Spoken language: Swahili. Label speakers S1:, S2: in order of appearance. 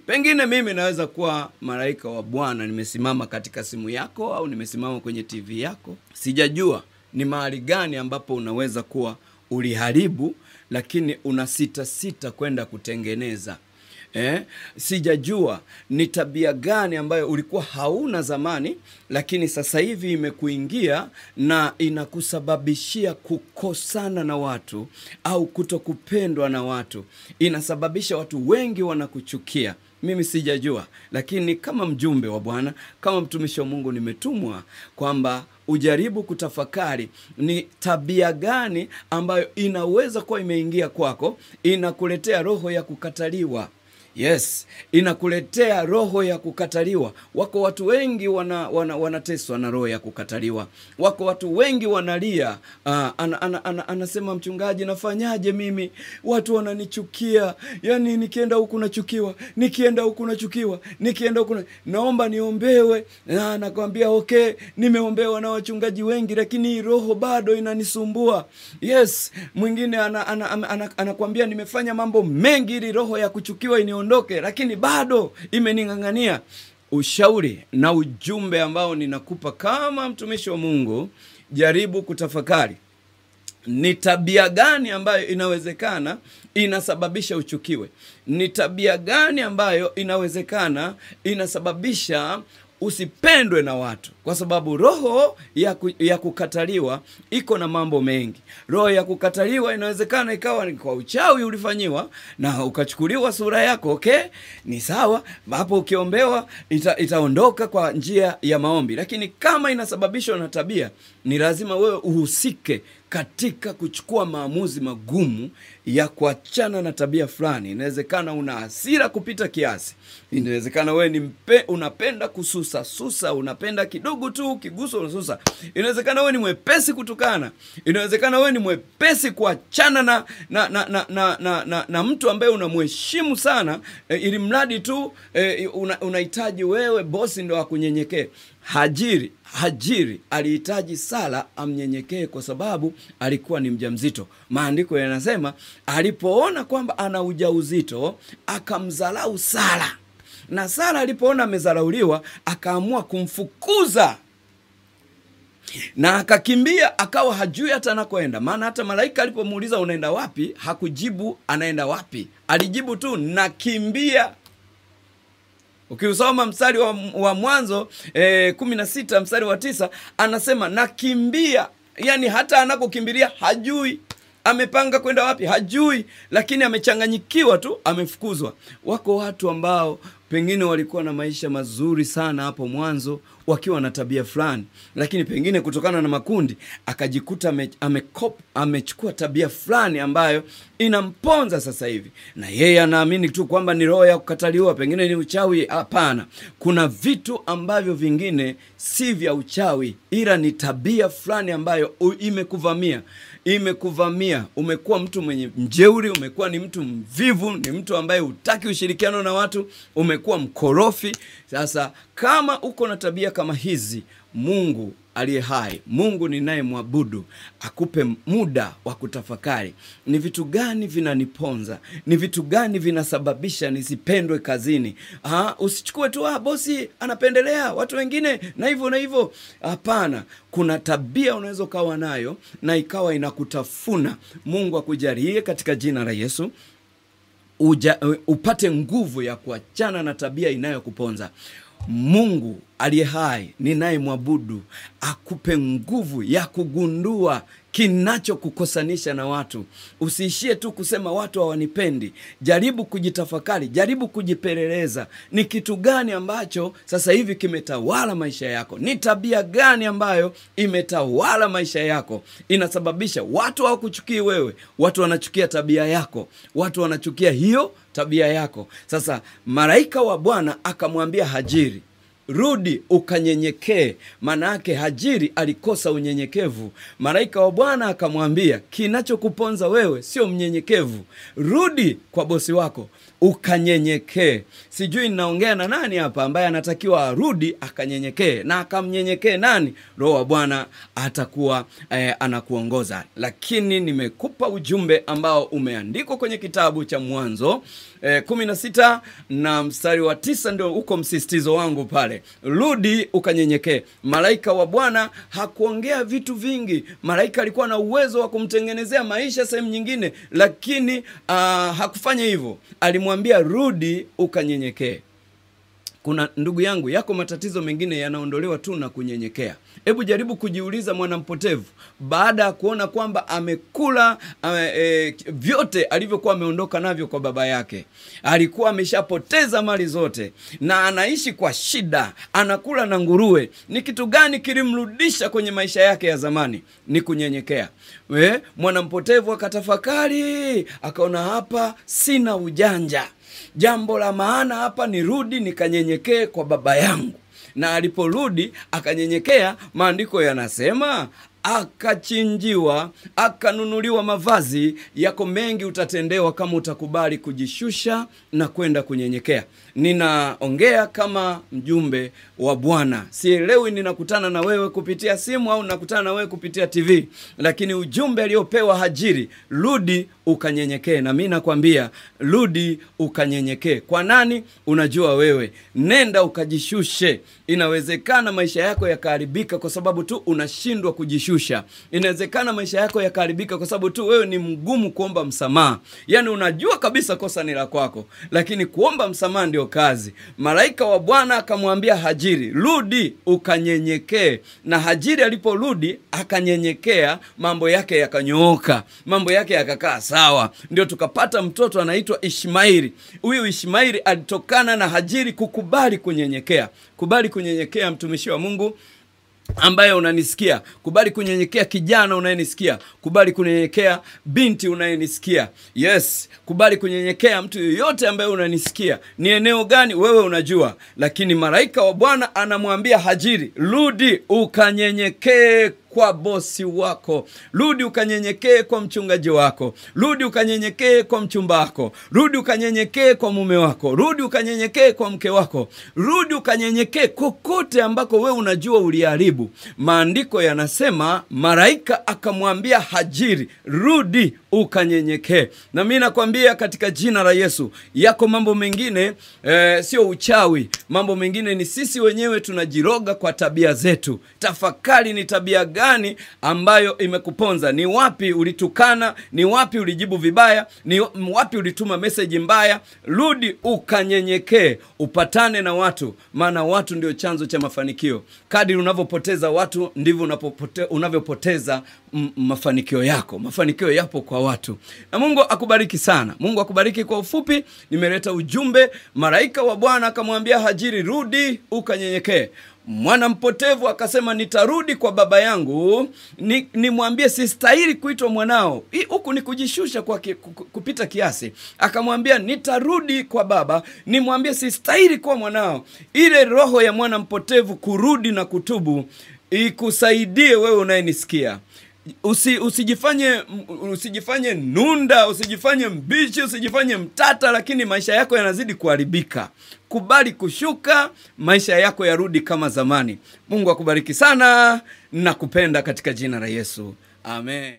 S1: pengine mimi naweza kuwa malaika wa bwana nimesimama katika simu yako au nimesimama kwenye tv yako sijajua ni mahali gani ambapo unaweza kuwa uliharibu lakini una sita sita kwenda kutengeneza eh, sijajua ni tabia gani ambayo ulikuwa hauna zamani lakini sasa hivi imekuingia na inakusababishia kukosana na watu au kutokupendwa na watu inasababisha watu wengi wanakuchukia mimi sijajua lakini kama mjumbe wa bwana kama mtumishi wa mungu nimetumwa kwamba ujaribu kutafakari ni tabia gani ambayo inaweza kuwa imeingia kwako inakuletea roho ya kukataliwa yes inakuletea roho ya kukataliwa wako watu wengi wana, wana, wanateswa na roho ya kukataliwa wako watu wengi wanalia uh, ana, ana, ana, anasema mchungaji nafanyaje mimi watu wananichukia yani nikienda huku nachukiwa nikienda huku nachukiwa nikienda huku na... naomba niombewe na nakwambia okay nimeombewa na wachungaji wengi lakini hii roho bado inanisumbua yes mwingine anakwambia ana, ana, ana, ana, ana nimefanya mambo mengi ili roho ya kuchukiwa inio niondoke lakini bado imening'ang'ania ushauri na ujumbe ambao ninakupa kama mtumishi wa mungu jaribu kutafakari ni tabia gani ambayo inawezekana inasababisha uchukiwe ni tabia gani ambayo inawezekana inasababisha usipendwe na watu kwa sababu roho ya, ku, ya kukataliwa iko na mambo mengi roho ya kukataliwa inawezekana ikawa ni kwa uchawi ulifanyiwa na ukachukuliwa sura yako okay ni sawa hapo ukiombewa ita, itaondoka kwa njia ya maombi lakini kama inasababishwa na tabia ni lazima wewe uhusike katika kuchukua maamuzi magumu ya kuachana na tabia fulani inawezekana una hasira kupita kiasi inawezekana wewe ni mpe, unapenda kususa susa unapenda kidogo tu ukiguswa unasusa inawezekana wewe ni mwepesi kutukana inawezekana wewe ni mwepesi kuachana na na, na, na, na, na, na, na mtu ambaye unamheshimu sana e, ili mradi tu e, unahitaji una wewe bosi ndo akunyenyekee hajiri hajiri alihitaji sala amnyenyekee kwa sababu alikuwa ni mjamzito maandiko yanasema alipoona kwamba ana ujauzito akamdharau sara na sara alipoona amezarauliwa akaamua kumfukuza na akakimbia akawa hajui hata anakoenda maana hata malaika alipomuuliza unaenda wapi hakujibu anaenda wapi alijibu tu nakimbia ukiusoma mstari wa, wa mwanzo eh, kumi na sita mstari wa tisa anasema nakimbia yani hata anakokimbilia hajui amepanga kwenda wapi hajui lakini amechanganyikiwa tu amefukuzwa wako watu ambao pengine walikuwa na maisha mazuri sana hapo mwanzo wakiwa na tabia fulani lakini pengine kutokana na makundi akajikuta ame, amekop, amechukua tabia fulani ambayo inamponza sasa hivi na yeye anaamini tu kwamba ni roho ya kukataliwa pengine ni uchawi hapana kuna vitu ambavyo vingine si vya uchawi ila ni tabia fulani ambayo imekuvamia imekuvamia umekuwa mtu mwenye mjeuri umekuwa ni mtu mvivu ni mtu ambaye hutaki ushirikiano na watu umekuwa mkorofi sasa kama uko na tabia kama hizi mungu aliye hai mungu ninayemwabudu akupe muda wa kutafakari ni vitu gani vinaniponza ni vitu gani vinasababisha nisipendwe kazini ha, usichukue tu ah, bosi anapendelea watu wengine na hivyo na hivyo hapana kuna tabia unaweza ukawa nayo na ikawa inakutafuna mungu akujalie katika jina la yesu uja, upate nguvu ya kuachana na tabia inayokuponza mungu aliye hai ninayemwabudu akupe nguvu ya kugundua kinachokukosanisha na watu usiishie tu kusema watu hawanipendi jaribu kujitafakari jaribu kujipeleleza ni kitu gani ambacho sasa hivi kimetawala maisha yako ni tabia gani ambayo imetawala maisha yako inasababisha watu hawakuchukii wewe watu wanachukia tabia yako watu wanachukia hiyo tabia yako sasa malaika wa bwana akamwambia hajiri rudi ukanyenyekee maana yake hajiri alikosa unyenyekevu malaika wa bwana akamwambia kinachokuponza wewe sio mnyenyekevu rudi kwa bosi wako ukanyenyekee sijui ninaongea na nani hapa ambaye anatakiwa arudi akanyenyekee na akamnyenyekee nani roho wa bwana atakuwa eh, anakuongoza lakini nimekupa ujumbe ambao umeandikwa kwenye kitabu cha mwanzo eh, kumi na sita na mstari wa tisa ndio uko msisitizo wangu pale rudi ukanyenyekee malaika wa bwana hakuongea vitu vingi malaika alikuwa na uwezo wa kumtengenezea maisha sehemu nyingine lakini uh, hakufanya hivyo alimwambia rudi ukanyenyekee kuna ndugu yangu yako matatizo mengine yanaondolewa tu na kunyenyekea hebu jaribu kujiuliza mwanampotevu baada ya kuona kwamba amekula ame, e, vyote alivyokuwa ameondoka navyo kwa baba yake alikuwa ameshapoteza mali zote na anaishi kwa shida anakula na nguruwe ni kitu gani kilimrudisha kwenye maisha yake ya zamani ni kunyenyekea We, mwanampotevu akatafakari akaona hapa sina ujanja jambo la maana hapa ni rudi nikanyenyekee kwa baba yangu na aliporudi akanyenyekea maandiko yanasema akachinjiwa akanunuliwa mavazi yako mengi utatendewa kama utakubali kujishusha na kwenda kunyenyekea ninaongea kama mjumbe wa bwana sielewi ninakutana na wewe kupitia simu au nakutana na wewe kupitia tv lakini ujumbe aliopewa hajiri rudi ukanyenyekee na mi nakwambia rudi ukanyenyekee kwa nani unajua wewe nenda ukajishushe inawezekana maisha yako yakaharibika kwa sababu tu unashindwa kujishusha inawezekana maisha yako yakaharibika kwa sababu tu wewe ni mgumu kuomba msamaha yaani unajua kabisa kosa ni la kwako lakini kuomba msamaha ndio kazi malaika wa bwana akamwambia hajiri rudi ukanyenyekee na hajiri aliporudi akanyenyekea mambo yake yakanyooka mambo yake yakakaa sawa ndio tukapata mtoto anaitwa ishmaili huyu ishmaili alitokana na hajiri kukubali kunyenyekea kubali kunyenyekea mtumishi wa mungu ambaye unanisikia kubali kunyenyekea kijana unayenisikia kubali kunyenyekea binti unayenisikia yes kubali kunyenyekea mtu yoyote ambaye unanisikia ni eneo gani wewe unajua lakini malaika wa bwana anamwambia hajiri rudi ukanyenyekee kwa bosi wako rudi ukanyenyekee kwa mchungaji wako rudi ukanyenyekee kwa mchumba wako rudi ukanyenyekee kwa mume wako rudi ukanyenyekee kwa mke wako rudi ukanyenyekee kokote ambako wewe unajua uliharibu maandiko yanasema malaika akamwambia hajiri rudi ukanyenyekee na mi nakwambia katika jina la yesu yako mambo mengine eh, sio uchawi mambo mengine ni sisi wenyewe tunajiroga kwa tabia zetu tafakari ni tabia gani ambayo imekuponza ni wapi ulitukana ni wapi ulijibu vibaya ni wapi ulituma meseji mbaya rudi ukanyenyekee upatane na watu maana watu ndio chanzo cha mafanikio kadiri unavyopoteza watu ndivyo unapopote- unavyopoteza m- mafanikio yako mafanikio yapo kwa watu na mungu akubariki sana mungu akubariki kwa ufupi nimeleta ujumbe malaika wa bwana akamwambia hajiri rudi ukanyenyekee mwana mpotevu akasema nitarudi kwa baba yangu ni- nimwambie sistahili kuitwa mwanao Hii huku ni kujishusha kwa ki, ku- ku- kupita kiasi akamwambia nitarudi kwa baba nimwambie sistahili kuwa mwanao ile roho ya mwana mpotevu kurudi na kutubu ikusaidie wewe unayenisikia Usi, usijifanye usijifanye nunda usijifanye mbichi usijifanye mtata lakini maisha yako yanazidi kuharibika kubali kushuka maisha yako yarudi kama zamani mungu akubariki sana nakupenda katika jina la yesu amen